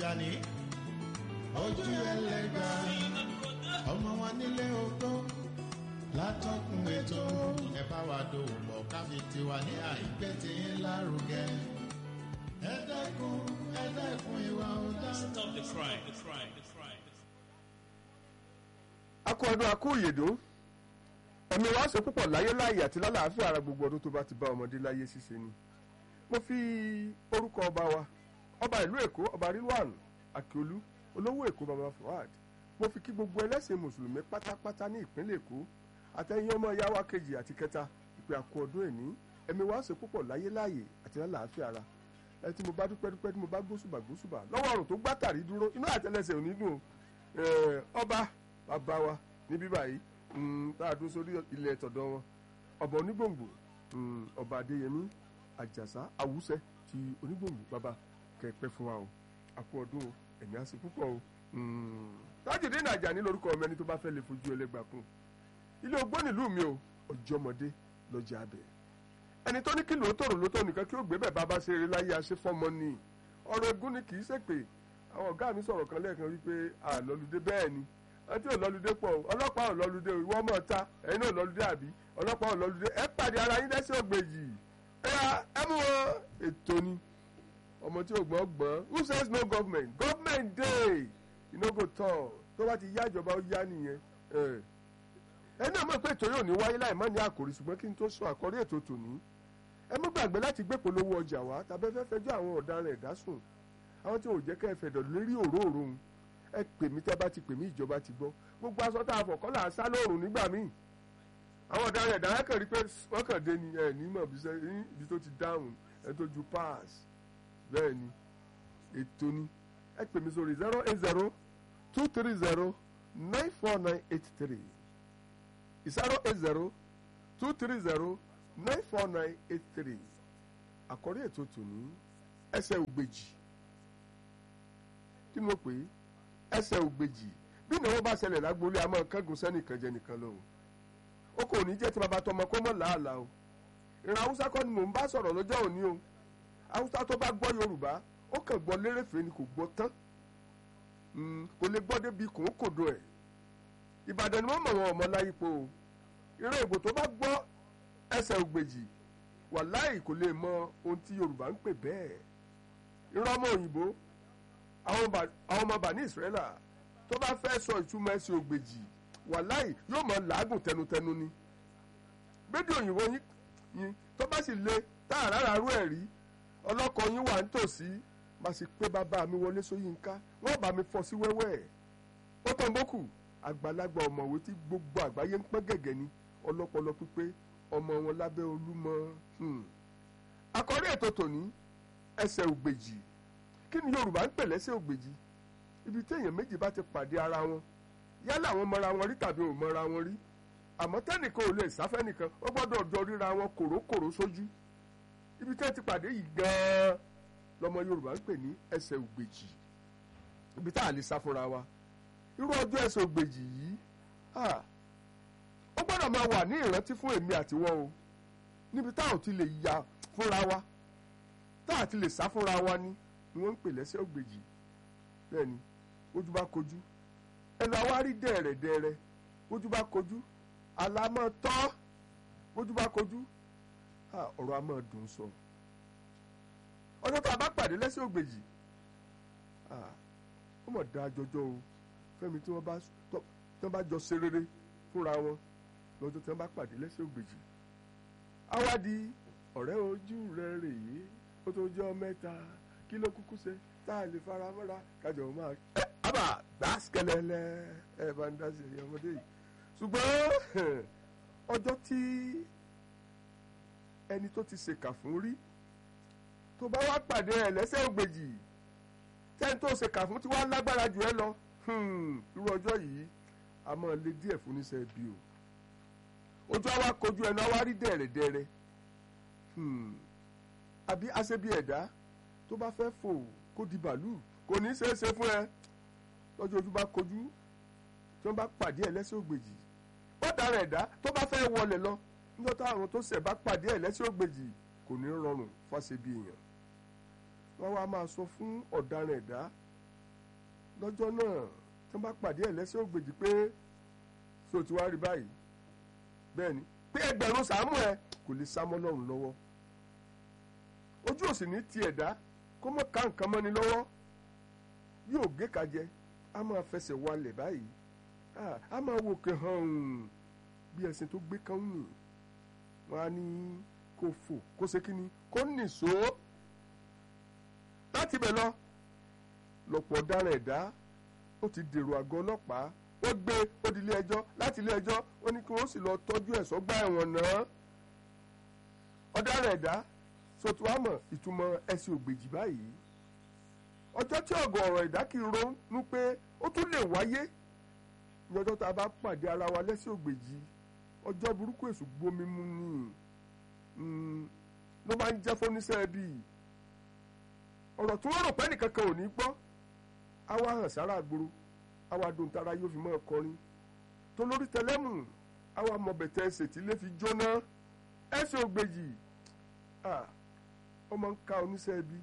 Tìjàní ojú ẹlẹ́gbà ọmọ wa nílé ogbó látọkùn ètò ẹ bá wa dòwò pọ̀ káfí tiwa ní àìpé tí ń lárugẹ ẹ dẹ́kun ẹ dẹ́kun ìwà ọ̀dà. Stop the crime. The crime. The crime. akọ ọdún akó ìyèdó ẹ̀mí wa ṣe púpọ̀ láyé láàyè àti lálàáfíà ara gbogbo ọdún tó bá ti bá ọmọdé láyé ṣíṣe ni mo fi orúkọ ọba wa ọba ìlú èkó ọba rilwan akiolu olówó èkó baba fuad mo fi kí gbogbo ẹlẹ́sìn mùsùlùmí pátápátá ní ìpínlẹ̀ èkó àtẹ̀yìn ọmọ ìyá wa kejì àti kẹta ìpè àkó ọdún ẹ̀ní ẹ̀mí wa ṣe púpọ̀ láyé láàyè àti lálàáfíà ara ẹ tí mo bá dúpẹ́ dúpẹ́ tí mo bá gbósùbà gbósùbà lọ́wọ́ ọ̀run tó gbátàrí dúró inú àtẹlẹsẹ̀ ò ní dùn o Eh, ọba bàbá wa ní bíbá yìí mm, tá a dún sórí ilẹ̀ tọ̀dọ̀ wọn ọba onígbòǹgbò mm, ọba adéyẹmí àjàsá àwùsẹ ti onígbòǹgbò bàbá kẹpẹ fún wa o àpò ọdún o ẹ̀mí àsìn púpọ̀ o tájìdé nàjà ní lórúkọ ọmọ ẹni tó bá fẹ́ lè fojú ẹlẹ́gbà kún ilé ogbó nílùú mi o ọjọ́mọdé lọ́jà abẹ ẹni tó ní kí lóòótọ́ lóòótọ́ nìkan kí ó gbé bẹ́ẹ̀ bá bá ṣe eré láyé aṣẹ́fọ́mọ ni ọ̀rọ̀ egún ni kì í ṣèpè àwọn ọ̀gá mi sọ̀rọ̀ kan lẹ́ẹ̀kan wípé àlọ́lùdé bẹ́ẹ̀ ni àti òlọ́lùdé pọ̀ o ọlọ́pàá òlọ́lùdé o ìwọ mọ̀ ta ẹ̀yin náà òlọ́lùdé àbí ọlọ́pàá òlọ́lùdé ẹ pàdé ara yín lẹ́sẹ̀ ògbèjì ẹ ya ẹ mú wọn ètò ni ọmọ tí ò gbọ́n gbọ́n who says no government government dey you no go tall tó bá ti yá ìjọba ó yá nìyẹn ẹ ẹ náà mọ̀ pé ètò yóò ní wáyé láì má ní àkòrí ṣùgbọ́n kí n tó sọ àkọ́rí ètò tòní ẹ mú gbàgbé láti gbé polówó ọjà wá tàbí ẹ fẹ́ fẹjọ́ àwọn ọ̀daràn ẹ̀dá sùn àwọn tí ò jẹ́ kẹ́ ẹ fẹ̀dọ̀ lérí òróòrò ń ẹ pè mí tẹ́ bá ti pè mí ìjọba ti gbọ́ gbogbo aṣọ tá a fọ̀ kọ́ là á sá lóòrùn nígbà míì àwọn ọ̀daràn ẹ̀dá wọn kàn rí pé wọ́n kàn dé ni ẹ̀ nímọ̀ bí sẹ́ ní ibi tó ti dáhùn ẹ̀ tó ju pass bẹ́ẹ̀ ni ètò ni ẹ pè mí sórí zero eight zero two three zero nine four nine eight three zero eight zero two three zero nine four nine eight three àkọ́rí ètò tòní ẹsẹ̀ ògbèjì kí ni mo pè é ẹsẹ̀ ògbèjì bí ìnáwó bá ṣẹlẹ̀ lágbólé a máa kángun sẹ́nìkan jẹ nìkan lọ o ó kò ní jẹ́ ti bàbá tọmọ kó mọ̀ làálàá o ìran haúsá kọ́ ni mò ń bá sọ̀rọ̀ lọ́jọ́ òní o haúsá tó bá gbọ́ yorùbá ó kàn gbọ́ lérèfé ni kò gbọ́ tán Mm, kò lè gbọ́ débi kò ń kòdo ẹ̀ ìbàdàn ni wọ́n mọ̀ wọn ọmọ láyípo o ìran èbò tó bá gbọ́ ẹsẹ̀ ògbèjì wàláì kò lè mọ ohun tí yorùbá ń pè bẹ́ẹ̀ ìran ọmọ òyìnbó àwọn bà- àwọn ọmọ bàní ìsírẹ́là tó bá fẹ́ sọ ìtumọ̀ ẹsẹ̀ ògbèjì wàláì yóò mọ làágùn tẹnutẹnu ni gbédè òyìnbó yín yín tó bá sì le tá àràrà rú ẹ̀ rí ọlọ́kọ yín wà nítòsí má sì pé bàbá mi wọlé sóyínká wọ́n bá mi fọ́ sí wẹ́wẹ́ ẹ̀ ó tàn bókù àgbàlagbà ọ̀mọ̀wé tí gbogbo àgbáyé ń pọ́n gẹ̀gẹ̀ ni ọlọ́pọlọ pípé ọmọ wọn lábẹ́ olúmọ hmm. àkọ́rí ètò tòní ẹsẹ̀ ògbèjì kí ni yorùbá ń pè lẹ́sẹ̀ ògbèjì ibi téèyàn méjì bá ti pàdé ara wọn yálà wọn mọra wọn rí tàbí ò mọra wọn rí àmọ́ tẹ́nìkan ò lè sáfẹ́ nìkan ó gbọ́dọ̀ jọ ríra wọn kòrókòró sójú ibi tẹ́ ti pàdé yìí gan-an lọmọ yorùbá ń pè ní ẹsẹ̀ ògbèjì ibi tá a lè sá fúnra wa irú ọjọ́ ẹsẹ̀ ògbèjì yìí ah, ó gbọ́dọ̀ máa wà ní ìrántí fún èmi àtiwọ́ o níbi táwọn ti lè ya fúnra wa táà ti lè sá fúnra wa ni ni wọ́n ń pè lẹ́sẹ̀ ògbèjì bẹ́ẹ̀ ni ojú bá kojú ẹnu àwa rí dẹ̀rẹ̀dẹ̀rẹ̀ ojú bá kojú àlámọ́ tọ́ ojú bá kojú ah, ọ̀rọ̀ a máa dùn sọ ọjọ́ tá a bá pàdé lẹ́sẹ̀ ògbèjì ah, ó mọ̀ dá jọjọ́ o fẹ́mi tí wọ́n bá tọ́- tí wọ́n bá jọ ṣe rere fúnra wọn lọ́jọ́ tí wọ́n bá pàdé lẹ́sẹ̀ ògbèjì àwa di ọ̀rẹ́ ojú rẹ rèé ó tó jẹ́ mẹ́ta kí ló kúkú ṣe tá a lè fara mọ́ra kájọ máa. ẹ àbá gbàsíkẹlẹlẹ ẹ bá ń dá sí ẹyẹ ọmọdé yìí ṣùgbọ́n ọjọ́ tí ẹni tó ti ṣèkà fún rí tó bá wá pàdé ẹ lẹ́sẹ̀ ògbèjì tẹ́ni tó ṣèkà fún tí wàá lágbára jù ẹ lọ hmm, irú ọjọ́ yìí a máa le díẹ̀ fún níṣẹ́ bí o ojú àwa kojú ẹnu àwa rí dẹ̀rẹ̀dẹ̀rẹ̀ hmm, àbí aṣebi ẹ̀dá tó bá fẹ́ fò kó di bàálù kò ní í ṣeé ṣe fún ẹ lọ́jọ́ ojú bá kojú tí wọ́n bá pàdé ẹ lẹ́sẹ̀ ògbèjì ó dára ẹ̀dá tó bá fẹ́ wọlé lọ níjọ́ táwọn tó ṣẹ̀ bá pàdé ẹ lẹ́sẹ̀ ògbèjì kò ní rọrùn fáṣebi èèyàn wọ́n wá máa sọ fún ọ̀daràn ẹ̀dá lọ́jọ́ náà tí wọ́n bá pàdé ẹ̀ lẹ́sẹ̀ ògbèjì pé so ti wá rí báyìí bẹ́ẹ̀ ni pé ẹgbẹ̀rún sàámù ẹ kò lè sá mọ́ lọ́rùn lọ́wọ́ ojú òsì ní ti ẹ̀dá kó mọ̀ ká nǹkan mọ́ni lọ́wọ́ yóò gé ka jẹ a máa fẹsẹ̀ walẹ̀ báyìí Ah, a máa wò kẹ́ hàn bí ẹṣin tó gbé kán nì wọ́n á ní kó fò kó ṣe kínní kó nìṣó láti bẹ̀ lọ lọ́pọ̀ ọ̀daràn ẹ̀dá ó ti dèrò àgọ́ ọlọ́pàá ó gbé ó di ilé ẹjọ́ láti ilé ẹjọ́ ó ní kí wọ́n sì lọ tọ́jú ẹ̀ sọ́gbà ẹ̀wọ̀n náà ọ̀daràn ẹ̀dá sotuamọ̀ ìtumọ̀ ẹ̀sìn ògbèjì báyìí ọjọ́ tí ọ̀gọ̀ ọ̀rọ̀ ẹ̀dá kì í ronú pé ó tún lè wáyé ní ọjọ́ tá a bá pàdé ara wa lẹ́sìn ògbèjì ọjọ́ burúkú èṣù gbomi mu ni Mm, ló máa ń jẹ́ fóníṣẹ́ bíi ọ̀rọ̀ tí wọ́n rò pé nìkan kan ò ní gbọ́ á wá hàn sára àgbòrò á wá dùn tára yóò fi máa kọrin tó lórí tẹlẹ́mù á wá mọ bẹ̀tẹ̀ ẹsẹ̀ tí lè fi jóná ẹsẹ̀ ògbèjì ah, ó máa ń ka oníṣẹ́ bí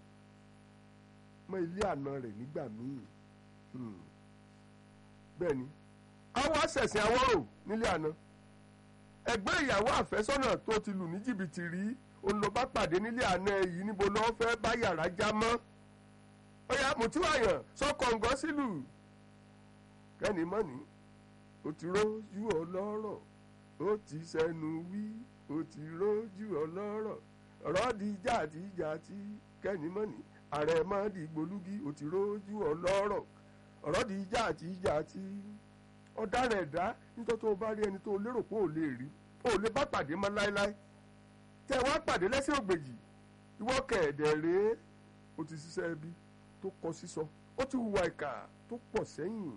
mọ ilé àna rẹ̀ nígbà míì Hmm. bẹ́ẹ̀ ni àwọn àṣẹ̀sìn àwọ̀rò nílé àná ẹgbẹ́ ìyàwó àfẹ́sọ́nà tó ti lù ní jìbìtì rí òun ló bá pàdé nílé àná yìí níbo lọ́ọ́ fẹ́ bá yàrá já mọ́ ọ̀yà mùtíwàyàn sọ́kọ̀ǹgọ́ sílùú kẹ́ni mọ́ni ó ti rójú ọlọ́rọ̀ ó ti sẹ́nu wí ó ti rójú ọlọ́rọ̀ ọ̀rọ̀ di jàtijàti kẹ́ni mọ́ni ààrẹ má di gbolúgi ó ti rójú ọlọ́rọ̀ ọ̀rọ̀ di jàtijàti ọ̀daràn ẹ̀dá nítorí tó o bá rí ẹni tó o lérò pé o lè rí o lè bá pàdé mọ́ láéláé tẹ́ ẹ wá pàdé lẹ́sìn ògbèjì ìwọ kẹ̀ẹ̀dẹ̀ rèé o ti ṣiṣẹ́ ẹbí tó kọ sísọ ó ti hùwà ìkà tó pọ̀ sẹ́yìn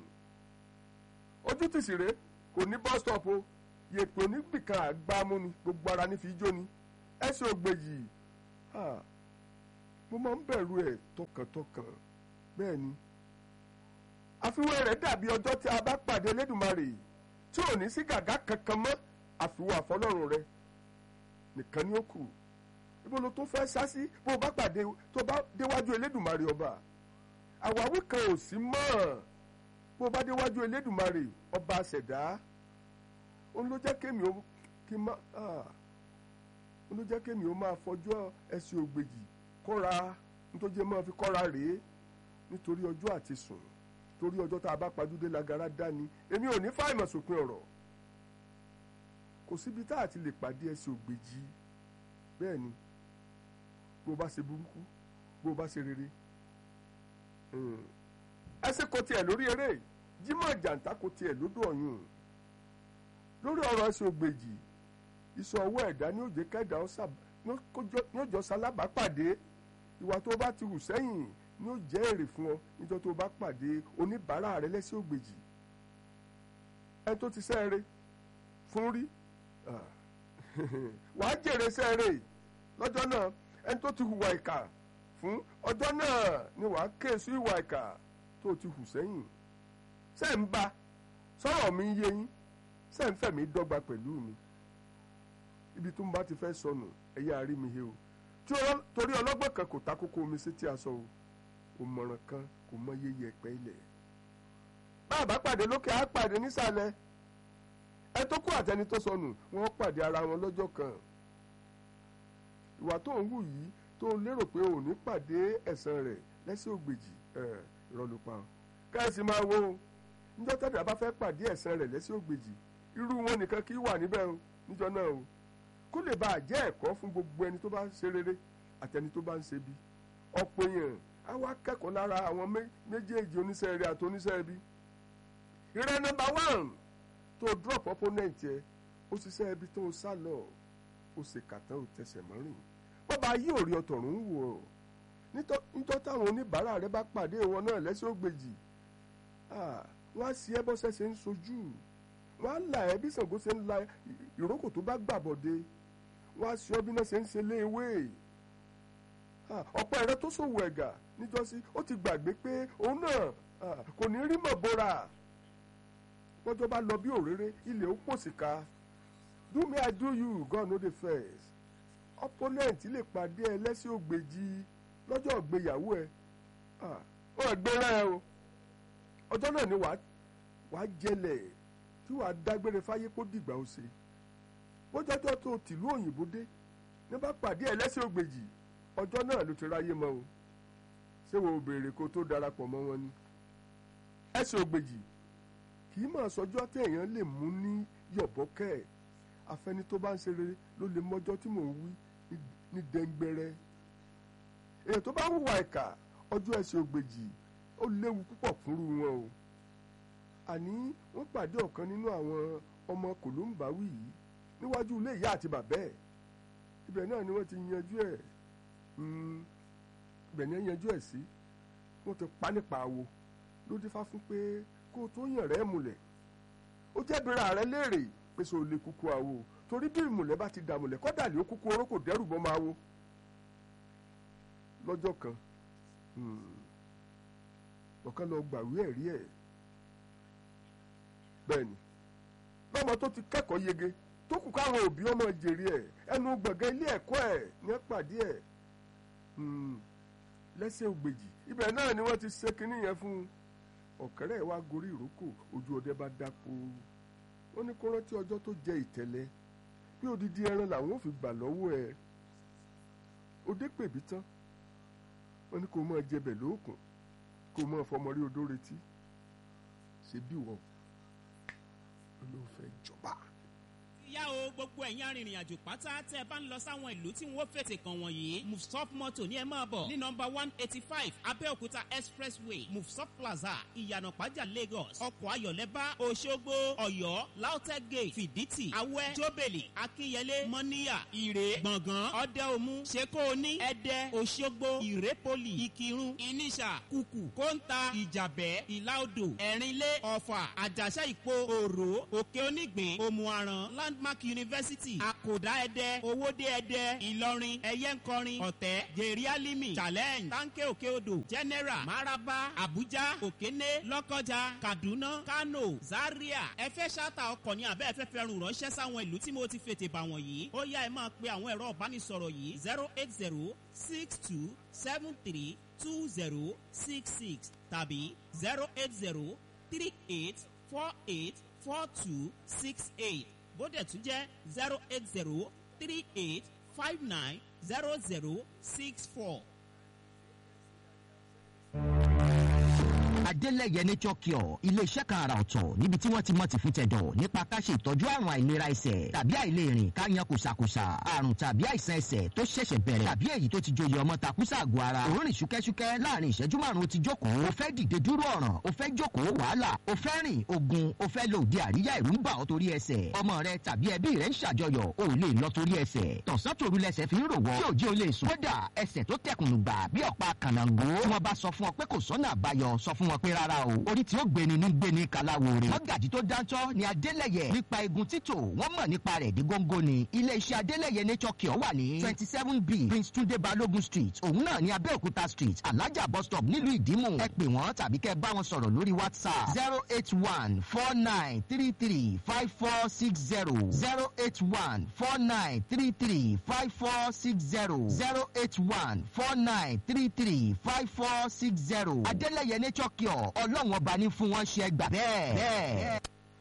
ojú tìsí rèé kò ní bus stop o yèpè oníbìkan àgbámú ni gbogbo ara ní fi jó ni ẹsẹ̀ ògbèjì ah, mo máa ń bẹ̀rù ẹ̀ tọkàntọkàn bẹ́ẹ̀ ni àfiwé rẹ̀ dàbí ọjọ́ tí a bá pàdé Elédùmarè tí ò ní sí gàgá kankan mọ́ àfiwé àfọlọ́run rẹ̀ nìkan ni ó kù ibo ló tó fẹ́ sá sí bó o bá pàdé tó bá déwájú Elédùmarè ọba àwáwí kan ò sí mọ́ bó o bá déwájú Elédùmarè ọba àṣẹ̀dá òun ló jẹ́ kémi ó kí má òun ló jẹ́ kémi ó máa fọjọ́ ẹ̀sìn ògbèjì kọ́ra nítorí máa fi kọ́ra rèé nítorí ọjọ́ àti sùn torí ọjọ́ tá a bá pajúdé lagara dání èmi ò ní fáìmọ̀ sópin ọ̀rọ̀ kò síbi tá a ti lè pàdé ẹsẹ̀ ògbèjì bẹ́ẹ̀ ni bó o bá ṣe burúkú bó o bá ṣe rere ẹsẹ̀ kò tiẹ̀ lórí eré Jímọ̀ jàǹtà kò tiẹ̀ lódò ọ̀yún lórí ọ̀rọ̀ ẹsẹ̀ ògbèjì iṣan ọwọ́ ẹ̀dá ní òjé kẹ́dà ní òjò sálábàápàdé ìwà tó bá ti hù sẹ́yìn ni ó jẹ́ èrè fún ọ níjọ́ tó bá pàdé oníbàárà rẹ lẹ́sẹ̀ ògbèjì ẹni tó ti sẹ́ẹ̀rẹ̀ fún rí wàá jèrè sẹ́ẹ̀rẹ̀ lọ́jọ́ náà ẹni tó ti hùwà ìkà fún ọjọ́ náà ni wàá ké sí ìwà ìkà tó ti hù sẹ́yìn ṣé ń bá sọ̀rọ̀ mi yé yín ṣé ń fẹ̀mí dọ́gba pẹ̀lú mi ibi tó ń bá ti fẹ́ sọnù ẹ̀yà rí mi he o torí ọlọ́gbọ́n kan kò ta kókó omi sí tí a sọ o òmọ̀ràn kan kò mọ iye yẹ̀pẹ̀ ilẹ̀. bá a bá pàdé lókè á pàdé nísàlẹ̀ ẹ tó kú àtẹni tó sọnù wọ́n pàdé ara wọn lọ́jọ́ kan. ìwà tó ń hù yìí tó ń lérò pé ò ní pàdé ẹ̀san rẹ̀ lẹ́sẹ̀ ògbèjì ẹ̀ rọlùpà káyọ̀sí máa wo o níjọ́ tẹ́lẹ̀ bá fẹ́ pàdé ẹ̀san rẹ̀ lẹ́sẹ̀ ògbèjì irú wọn nìkan kì í wà níbẹ̀ o níjọ́ náà o kó lè bá a jẹ́ ẹ̀kọ́ fún gbogbo ẹni tó bá ń ṣe rere àtẹni tó bá ń ṣe bí ọ̀pọ̀ èèyàn á wá kẹ́kọ̀ọ́ lára àwọn méjèèjì oníṣẹ́ rere àti oníṣẹ́ ibi. ìrẹ́ nọ́mbà one tó drop opponent yẹ ó ṣiṣẹ́ ibi tó sá lọ ó ṣe kàtán ò tẹsẹ̀ mọ́rìn. bọ́ba yí òrí ọ̀tọ̀rún ń wò ó nítọ́ táwọn oníbàárà rẹ bá pàdé wọn náà lẹ́sẹ̀ ògbèjì wọ́n á sí ẹ bọ́sẹ̀ ṣe ń sojú wọ́n á là ẹ́ bí Ṣàngó ṣe ń la ìrókò tó bá gbàbọ̀dé wọ́n á sí ọ bí náà ṣe ń ṣe léèwé ọ̀pọ̀ ẹ̀rọ tó ṣòwò ẹ̀gà níjọ́sí ó ti gbàgbé pé òun náà kò ní rí mọ̀ bóra lọ́jọ́ bá lọ bí òréré ilẹ̀ ó pòsìkà do me I do you God no dey first opponent lè pàdé ẹ lẹ́sìn ògbèjì lọ́jọ́ ìgbéyàwó ẹ ó ẹgbẹ́rẹ́ ẹ o ọjọ́ náà ni wàá wàá jẹlẹ̀ tí wàá dágbére fáyé kó dìgbà ó ṣe bójọ́jọ́ tó tìlú òyìnbó dé ní bá pàdé ẹlẹ́sìn ògbèjì ọjọ́ náà ló ti ráyé mọ́ o ṣé wo béèrè kó tó darapọ̀ mọ́ wọn ni ẹ̀sìn ògbèjì kì í máa sọjọ́ tí èèyàn lè mú ní yọ̀bọ́kẹ́ ẹ̀ afẹ́ni tó bá ń ṣe rere ló lè mọ́jọ́ tí mò ń wí ní dẹ́ngbẹ́rẹ́ èèyàn tó bá hùwà ìkà ọjọ́ ẹ̀sìn ògbèjì ó léwu púpọ̀ fúnrú wọn o àní wọ́n pàdé ọ̀kan nínú àwọn ọmọ kòlóńbáwí yìí níwájú ilé ìyá àti bàbá ẹ̀ ibẹ̀ náà ni wọ́n ti yanjú ẹ̀ ibẹ̀ ni wọ́n yanjú ẹ̀ sí wọ́n ti pa nípa àwo ló dífá fún pé kó o tó yàn rẹ́ múlẹ̀ ó jẹ́ bẹ̀rẹ̀ ààrẹ léèrè pé so lè kúkú àwo torí bí ìmùlẹ̀ bá ti dàmùlẹ̀ kọ́dà lè ó kúkú oró kò dẹ́rù bọ́ máa wo lọ́jọ́ kan ọ̀kan lọ gbàwé ẹ̀rí ẹ̀ bẹ́ẹ̀ ni lọ́mọ tó ti kẹ́kọ̀ọ́ yege tó kù káwọn òbí ọmọ jèrè ẹ̀ ẹnu gbọ̀ngàn ilé ẹ̀kọ́ ẹ̀ ní pàdé ẹ̀ lẹ́sẹ̀ ògbèjì ibẹ̀ náà ni wọ́n ti ṣe kinní yẹn fún un ọ̀kẹ́rẹ́ wa gorí ìrókò ojú ọdẹ bá dáko ó ní kó rántí ọjọ́ tó jẹ ìtẹ̀lẹ̀ bí odidi ẹran làwọn ò fi gbà lọ́wọ́ ẹ̀ òde pèbí tán wọ́n ní kó máa jẹbẹ̀ lóòkùn kó máa fọmọ rí odó retí ṣe bí wọ́n ló fẹ́ jọba yá o gbogbo ẹ̀yin arìnrìn àjò pátá tẹ́ ẹ bá ń lọ sáwọn ìlú tí wọ́n fètè kàn wọ̀nyí mufsop moto ní ẹ máa bọ̀ ní nọmba one eighty five abẹ́òkúta expressway mufsop plaza ìyànà pàjá lagos ọkọ̀ ayọ̀lẹ́bá òṣogbo ọ̀yọ́ lautech gate fìdítì awẹ́ jóbèlì akínyẹlé mọ́níyà ìrè gbọ̀ngàn ọ̀dẹ́omu ṣekóoní ẹ̀dẹ́ òṣogbo ìrépolì ìkírun ìníṣà kùkù kóńtà ìjàbẹ́ ìlàodò ẹ̀rínlé ọ̀fà àjàṣà ìpo òrò òkè onígbìn òmùaràn landmark university àkòdá ẹdẹ owóde ẹdẹ ìlọrin ẹyẹnkọrin ọ̀tẹ́ gèrè challenge tanke òkè odò general maraba abuja òkéné lọ́kọjà kaduna kano zaria ẹ fẹ́ ṣáàtà ọkọ̀ ní abẹ́ ẹ̀fẹ́ fẹ́ràn ránṣẹ́ sáwọn ìlú tí mo ti fètè bà wọ̀nyí ó yá ẹ máa pe àwọn ẹ̀rọ ìbánisọ̀rọ̀ yìí zero eight zero six two seven three two zero six six tàbí zero eight zero three eight four eight four two six eight bóde tún jẹ́ zero eight zero three eight five nine zero zero six four. adélẹ̀yẹ nature cure iléeṣẹ́ kan àrà ọ̀tọ̀ níbi tí wọ́n ti mọ̀ ti fún tẹ̀dọ̀ nípa ká ṣe ìtọ́jú àrùn àìlera ẹsẹ̀ tàbí àìlèrìn ká yan kùsàkùsà àrùn tàbí àìsàn ẹsẹ̀ tó ṣẹ̀ṣẹ̀ bẹ̀rẹ̀ tàbí èyí tó ti joyè ọmọ takùsà àgọ́ ara òórùn ṣúkẹ́ṣúkẹ́ láàrin ìṣẹ́jú márùn-ún ti jókòó o fẹ́ dìde dúró ọ̀ràn o fẹ́ jókòó wàhálà o fẹ́ rìn ogun o fẹ́ lo òde àríyá ìrú ń bà ọ́ torí ẹsẹ̀ ọmọ rẹ tàbí ẹbí rẹ ń ṣàjọyọ̀ o ò lè lọ torí ẹsẹ̀ tọ̀sán tòru lẹsẹ̀ fi ń rò wọ́ tí òjì o lè sùn kódà ẹsẹ̀ tó tẹkùnù gbà bí ọ̀pá kànáńgó tí wọ́n bá sọ fún ọ pé kò sọ́nà àbáyọ sọ fún wọn pé rárá o orí tí ó gbéni ní gbéni kalawo rè mọ́gàjì tó dáńtọ́ ni adélẹ̀yẹ nípa egun títò wọ́n mọ̀ nípa rẹ̀ dí góńgó ni iléeṣẹ́ adélẹ̀yẹ nature cure wà ní twenty seven b prince tunde balogun street òun náà ní abẹ́òkúta street alájà bus stop nílùú ìdímù ẹ pè wọ́n tàbí kẹ́ bá wọn sọ̀rọ̀ lórí whatsapp zero eight one four nine three three five four six zero zero eight one four nine three three five four six zero zero eight one four nine three three five four six zero adélẹ̀yẹ nature cure ọlọ́run ọba ní fún wọn ṣe gbà bẹ́ẹ̀. bẹ́ẹ̀.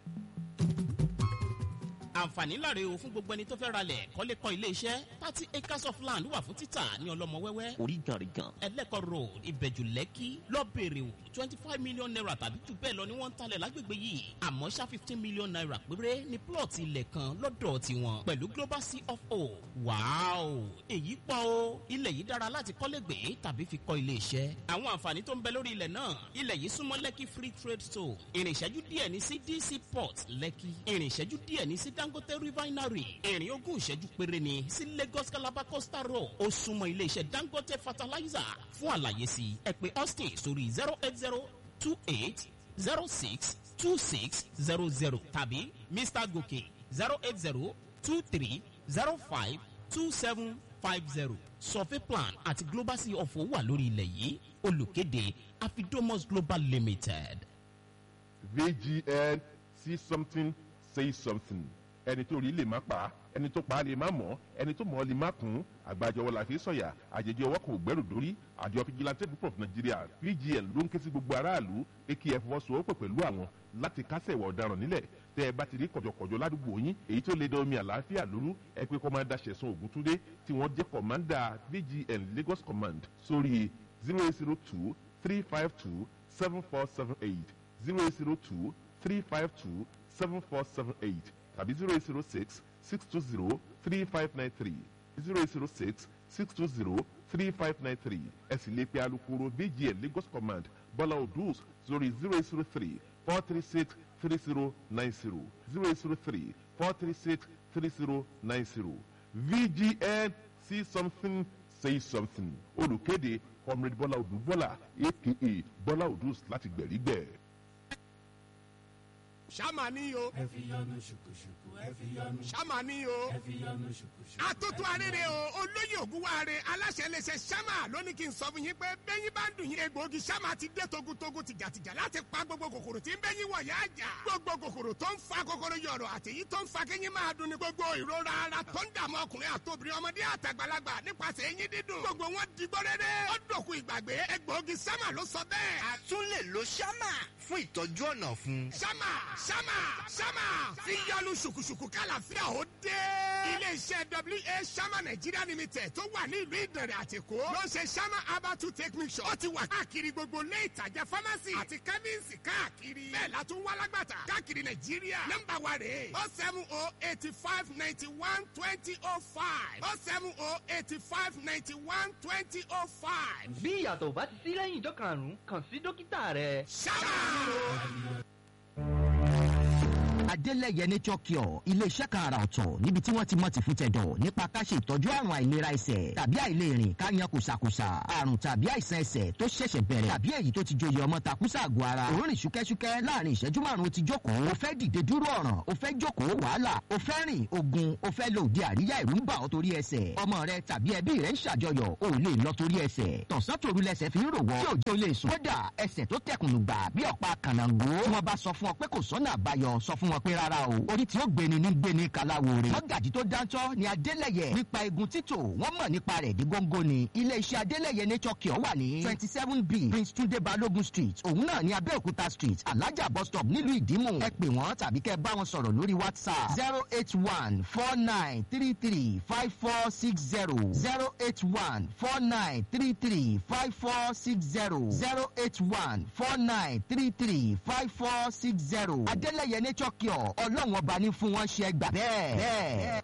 àǹfààní láre o fún gbogbo ẹni tó fẹ́ ralẹ̀ kọ́lé kọ́ ilé iṣẹ́ thirty acres of land wà fún títà ní ọlọ́mọ wẹ́wẹ́ orí gànrìgàn. ẹlẹ́kọ̀ road ìbẹ̀jù lẹ́kì lọ́bẹ̀rẹ̀ o twenty five million naira tàbí jù bẹ́ẹ̀ lọ ni wọ́n ń talẹ̀ lágbègbè yìí àmọ́ ṣá fifteen million naira péré ní plọ̀tì ilẹ̀ kan lọ́dọ̀ tiwọn pẹ̀lú global c of o wàáò èyí pọ̀ o ilẹ̀ yìí dára láti kọ́lé gbé tàbí fi kọ́ ilé iṣẹ́ àwọn àǹfààní tó ń bẹ lórí ilẹ̀ náà ilẹ̀ yìí súnmọ́ lẹ́kì free trade zone ìrìn ìṣẹ́jú díẹ̀ ní sí dc port lẹ́kì ìrìn ìṣẹ́jú díẹ̀ ní sí dangote refinery ìrìn ogún ìṣẹ́jú péré ni sí lagos calabar coastal road ó súnmọ́ ilé iṣẹ́ dangote fertilizer fún àlàyé sí ẹ pé austin sórí zero eight zero two eight zero six two six zero zero tàbí mr gòkè zero eight zero two three zero five two seven five zero survey plan àti global sea of owó wà lórí ilẹ̀ yìí olùkéde afidomos global limited. VGN, see something, say something. ẹni tó rí lè má pa á ẹni tó pa á lè má mọ̀ ẹni tó mọ̀ ọ́ lè má kún àgbàjọwọ́ la fi sọ̀yà àjèjì ọwọ́ kò gbẹ́rù dórí àjọ fìjìláńtẹ́ group of nigeria pgn ló ń ké sí gbogbo aráàlú pé kí ẹ fọwọ́sowọ́pọ̀ pẹ̀lú àwọn láti kásẹ̀ ìwà ọ̀daràn nílẹ̀ tẹ́ ẹ bá ti rí kọ̀jọ̀kọ̀jọ̀ ládùúgbò yín èyí tó lè da omi àlàáfíà lóru ẹ pé kọ́mándà ṣẹ̀sùn ògúntúndé tí wọ́n jẹ́ kọ̀mándà pgn lagos command sórí zero eight zero two three five two seven four seven eight zero eight zero two three five two seven four seven eight tàbí zero eight zero six six two zero three five nine three zero eight zero six six two zero three five nine three ẹ sì lè pe alukoro vgn lagos command bọ́lá odus sórí zero eight zero three four three six three zero nine zero zero eight zero three four three six three zero nine zero vgn see something say something olùkéde comrade bọ́lá odù bọ́lá aka bọ́lá odus láti gbẹ̀rígbẹ̀. ṣáma ní o. ẹ fi yọnu ṣùkùṣùkù ẹ fi yọnu. ṣáma ní o. ẹ fi yọnu ṣùkùṣùkù. atótó arére o olóyè ògúnwáre aláṣẹ iléeṣẹ́ ṣáma lónìí kí n sọ fún yín pé bẹ́yìn bá ń dùn yín egbòogi ṣáma ti dé togutogu tìjàtìjà láti pa gbogbo kòkòrò tí ń bẹ́yìn wọ̀ yá àjà. gbogbo kòkòrò tó ń fa kòkòrò yọ̀rọ̀ àti èyí tó ń fa kéyìn máa dùn ní gbogbo ìrora ara tó ń dààmú ọkùnrin àtòbìnrin ọmọdé àtàgbàlagbà nípasẹ̀ eyín dídùn. gbogbo wọn digbó rere ó dòkú ìgbàgbé egbòogi ṣáma ló sọ bẹ́ẹ̀. a tún lè lo ṣámà fún ìtọ́jú ọ̀nà fún. ṣámà ṣámà ṣámà fi yọnu ṣùkùṣùkù kálàfíà ó dé. iléeṣẹ́ wa ṣámà nàìjíríà limited tó wà ní ìlú ìdẹ̀rẹ̀ àtìkó ló ń ṣe ṣámà herbal take mixture. ó ti wà káàkiri gbogbo ilé ìtajà pharmacy àti chemist káàkiri. bẹ́ẹ̀ la tún wá lágbàtà káàkiri nàìjíríà. nọ́mbà wa rèé o seven o eighty five ninety one twenty o five o seven o eighty five ninety one twenty o five. bí ìyàtọ̀ ò bá ti sí lẹ́yìn ìjọ karùn-ún kàn sí dókítà rẹ. ṣámà. adélẹ̀yẹ nature cure iléeṣẹ́ kan àrà ọ̀tọ̀ níbi tí wọ́n ti mọ̀ ti fún tẹ̀dọ̀ nípa ká ṣe ìtọ́jú àrùn àìlera ẹsẹ̀ tàbí àìlèrìn ká yan kùsàkùsà àrùn tàbí àìsàn ẹsẹ̀ tó ṣẹ̀ṣẹ̀ bẹ̀rẹ̀ tàbí èyí tó ti joyè ọmọ takùsà àgọ́ ara òórìn ṣúkẹ́ṣúkẹ́ láàrin ìṣẹ́jú márùn-ún ti jókòó o fẹ́ dìde dúró ọ̀ràn o fẹ́ jókòó wàhálà o fẹ́ rìn ogun o fẹ́ lo òde àríyá ìrú ń bà ọ́ torí ẹsẹ̀ ọmọ rẹ tàbí ẹbí rẹ ń ṣàjọyọ̀ o ò lè lọ torí ẹsẹ̀ tọ̀sán tòru lẹsẹ̀ fi ń rò wọ́ tí òjò lè sùn kódà ẹsẹ̀ tó tẹkùnù gbà bí ọ̀pá kànáńgó wọn bá sọ fún ọ pé kò sọ́nà àbáyọ sọ fún wọn pé rárá o orí tí ó gbéni ní gbéni kaláwore mọ́gàjì tó dáńtọ́ ni adélẹ̀yẹ nípa egun títò wọ́n mọ̀ nípa rẹ̀ dí góńgó ni iléeṣẹ́ adélẹ̀yẹ nature cure wà ní twenty seven b prince tunde balogun street òun náà ní abẹ́òkúta street alájà bus stop nílùú ìdímù ẹ pè wọ́n tàbí kẹ́ ẹ bá wọn sọ̀rọ̀ lórí whatsapp zero eight one four nine three three five four six zero zero eight one four nine three three five four six zero zero eight one four nine three three five four six zero adélẹ̀yẹ nature cure ọlọ́run ọba ní fún wọn ṣe gbà bẹ́ẹ̀ bẹ́ẹ̀.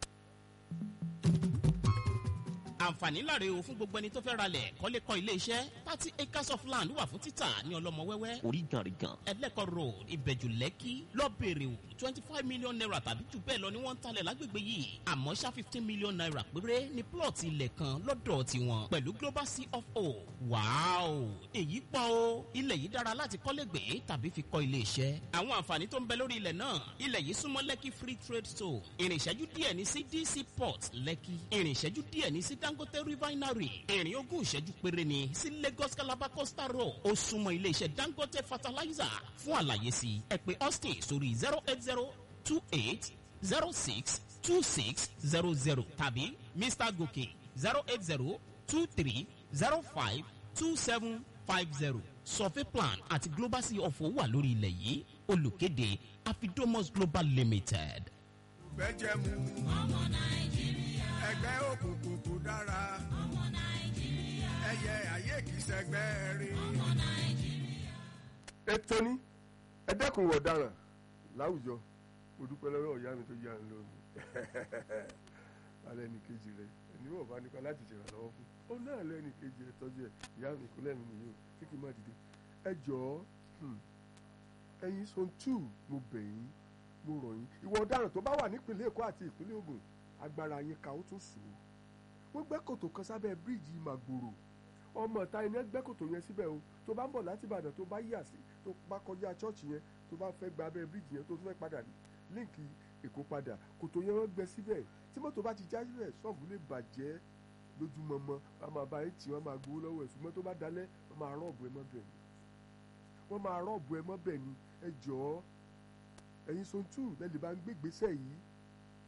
àǹfààní láre o fún gbogbo ẹni tó fẹ́ ralẹ̀ kọ́lé kọ́ ilé iṣẹ́ thirty acres of land wà fún títà ní ọlọ́mọ wẹ́wẹ́ oríganrigan ẹlẹ́kọ̀ road ìbẹ̀jù lẹ́kì lọ́bẹ̀rẹ̀ o twenty five million naira tàbí jù bẹ́ẹ̀ lọ ni wọ́n ń talẹ̀ lágbègbè yìí àmọ́ ṣá fifteen million naira péré ní plọ̀tì ilẹ̀ kan lọ́dọ̀ tiwọn pẹ̀lú global c of o wàáò èyí pọ̀ o ilẹ̀ yìí dára láti kọ́lé gbé tàbí fi kọ́ ilé iṣẹ́ àwọn àǹfààní tó ń bẹ lórí ilẹ̀ náà ilẹ̀ yìí súnmọ́ lẹ́kì free trade zone ìrìn ìṣẹ́jú díẹ̀ ní sí dc port lẹ́kì ìrìn ìṣẹ́jú díẹ̀ ní sí dangote refinery ìrìn ogún ìṣẹ́jú péré ni sí lagos calabar coastal road ó súnmọ́ iléeṣẹ́ dangote fertilizer fún àlàyé sí ẹ pé austin sórí zero eight zero two eight zero six two six zero zero tàbí mr gòkè zero eight zero two three zero five two seven five zero survey plan àti global sea of wà lórí ilẹ̀ yìí olùkéde afidomos global limited. bẹ́jẹ̀ mu. ọmọ nàìjíríà. ẹgbẹ́ òkùnkùn kò dára. ọmọ nàìjíríà. ẹyẹ ayé kì í sẹgbẹ́ rí. ọmọ nàìjíríà. ètò ní ẹ dẹ́kun ìwà ọ̀daràn láwùjọ mo dúpẹ́ lọ́wọ́ ìyá mi tó yá mi lónìí alẹ́ ní kejì rẹ ẹni wọ́n bá nípa láti ṣèrànlọ́wọ́ fún ó náà lẹ́ni kejì rẹ tọ́jú ẹ̀ ìyá mi ìkúnlẹ̀ mi nìyí o kí kí n má dìde ẹ jọ̀ọ́ ẹ̀yin son two mo bẹ̀ yín mo rọ̀ yín ìwà ọ̀daràn tó bá wà nípìnlẹ̀ èkó àti ìpínlẹ̀ ogun agbára yín ká ó tún sùn ó wọ́n gbẹ́ kòtò kan sábẹ́ bíríìjì màgbòrò ọmọ ìta iná gbẹ́ kòtò yẹn síbẹ̀ o tó bá ń bọ̀ láti ìbàdàn tó bá yà sí tó bá kọjá chọ́ọ̀chì yẹn tó bá fẹ́ gba abẹ́ bíríìjì yẹn tó tún fẹ́ padà líǹkì èkó padà kòtò yẹn wọ́n gbẹ́ síbẹ̀ tí mọ́tò bá ti já síbẹ̀ ṣọ́ọ̀bù lè bàjẹ́ lójúmọmọ wọ́n máa bá yín tì wọ́n máa gbowó lọ́wọ́ ẹ̀ ṣùgbọ́n tó bá dalẹ̀ wọ́n máa rọ́ọ̀bù ẹ mọ́ bẹ̀ ni wọ́n máa rọ́ọ̀bù ẹ mọ́ bẹ̀ ni ẹ jọ̀ọ́ ẹ̀yin son two lẹ́lẹ̀ bá ń gbé gbèsè yìí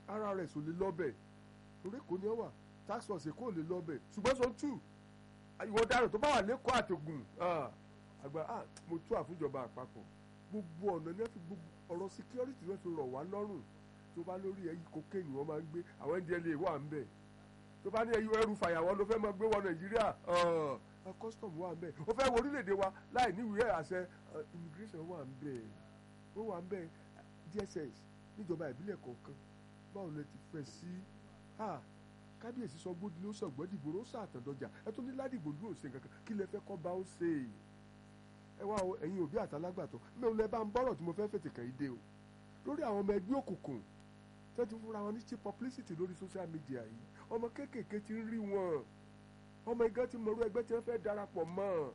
ara rẹ̀ sò lè lọ́bẹ̀ torí kò ní ọ wà tax force kò lè lọ́bẹ̀ ṣùgbọ́n sọ tù ìwọ dárò tó bá wà lẹ́kọ̀ọ́ àtògùn àgbà ah mo tú àfúnjọba àpapọ̀ gbogbo ọ̀nà ní wọ́n fi gbogbo ọ̀rọ̀ security wọ́n fi rọ̀ wá lọ́rùn tó bá lórí ẹyí cocaine wọ́n máa ń gbé àwọn ndla wà ń bẹ̀ tó bá ní ẹyí ẹrù fàyàwọ́ ló fẹ́ máa gbé wọ nàìjíríà custom wà ń bẹ̀ ó fẹ́ wọ orílẹ̀-èdè wa láì níwèé àṣẹ immigration wà ń bẹ̀ ó wà ń bẹ̀ dss níjọba ìbílẹ̀ kọ̀ọ̀kan báwo lẹ ti fẹ́ sí kábíyèsí sọ gbódì ló sọ gbọ́dì ìgboro ó sàtàndọjà ẹ tó ní ládìgbò dúró ṣe kankan kí lẹ fẹ́ kọ́ bá ó ṣe ẹ wá ẹ̀yin òbí àtàlágbàtọ́ mẹ́rin lẹ bá ń bọ́rọ̀ tí mo fẹ́ fètè kàn yí dé o lórí àwọn ọmọ ẹgbẹ́ òkùnkùn tẹ́ ti fúnra wọn ní cheap publicity lórí social media yìí ọmọ kéékèèké ti ń rí wọn ọmọ igán ti mọ̀rú ẹgbẹ́ tí wọ́n fẹ́ darapọ̀ mọ́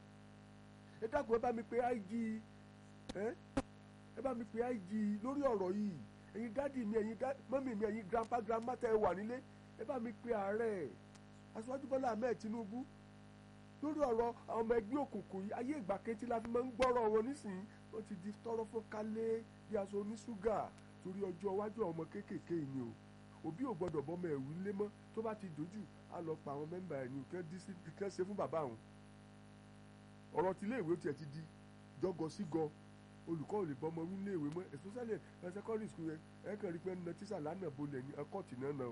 ẹ dákun ẹ bá mi pe IG ẹ ẹ bá mi pe IG lórí ọ̀rọ̀ yìí ẹ̀yin dádì mi ẹ̀yin mọ́mì mi ẹ̀yin grandpa grandma tẹ́ ẹ wà nílé ẹ bá mi pe ààrẹ aṣíwájú bọ́lá ahmed tinubu lórí ọ̀rọ̀ àwọn ọmọ ẹgbẹ́ òkùnkùn yìí ayé ìgbà kejì la fi máa ń gbọ́rọ̀ wọn nísìnyí wọ́n ti di tọrọ fún kálé bí aṣọ oníṣúgà torí ọjọ́ iwájú àwọn ọmọ kéékèèké yìí ni o òbí ò gbọ́dọ̀ bọ́mọ ẹ̀wù lé mọ́ tó bá ti dojú á lọ pa àwọn mẹ́mbà ẹ̀ ní kí wọ́n ṣe fún bàbá àwọn ọ̀rọ̀ tí iléèwé tiẹ̀ ti di jọgọ sígọ olùkọ́ ò lè bọ́mọ wí iléèwé mọ́ especially ẹ̀ secondary school yẹn ẹ̀ kàn rí pé ẹ̀ ń na tíṣà lánàá bolẹ̀ ní ẹ̀kọ́ọ̀tì náà náà o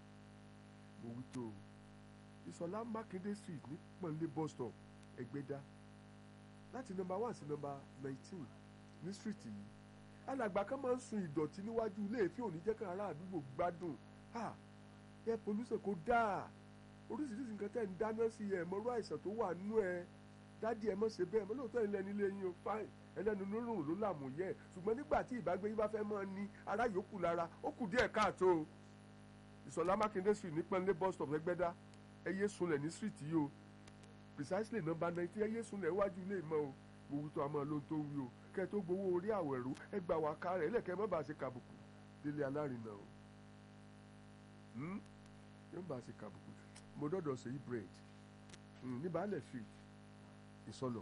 mo wí tó o ìsọlá mákindé street ní pọ̀nlé bus stop ẹgbẹ́dá láti nọmba one sí nọmba nineteen ní street yìí alàgbà kan máa ń sun ìdọ̀tí níwájú ilé èéfín òní jẹ́ ká ará àdúgbò gbádùn ha air pollution kò dáa oríṣiríṣi nǹkan tẹ̀ ń dáná sí ẹ̀ mọ́rú àìsàn tó wà nínú ẹ̀ dádì ẹ̀ mọ́ ṣe bẹ́ẹ̀ mọ́ lóòótọ́ ilẹ̀ nílé yín o fine ẹlẹ́nu lórùn ló làmú yẹ ṣùgbọ́n nígbà tí ìbágbé yín bá fẹ́ mọ́ ní ará yòókù lára ó kù díẹ̀ káàtó o ìsọ̀lá mákindé street ní pẹ́ńlé bus stop lẹ́gbẹ́dá ẹyẹ sunlẹ̀ ní street yìí o precisely number nineteen ẹyẹ sunlẹ̀ iwájú ilé ìmọ̀ o mo wí tó a máa lóhun tó wí o kẹ́ ẹ tó gbowó orí àwẹ̀rú ẹ gbà wá ká rẹ̀ ẹlẹ́kẹ́ má bàa ṣe kàbùkù délé alárinà o yóò bá ṣe kàbùkù mo dọ́dọ̀ ṣe yí bread ní baálẹ̀ street ìsọlọ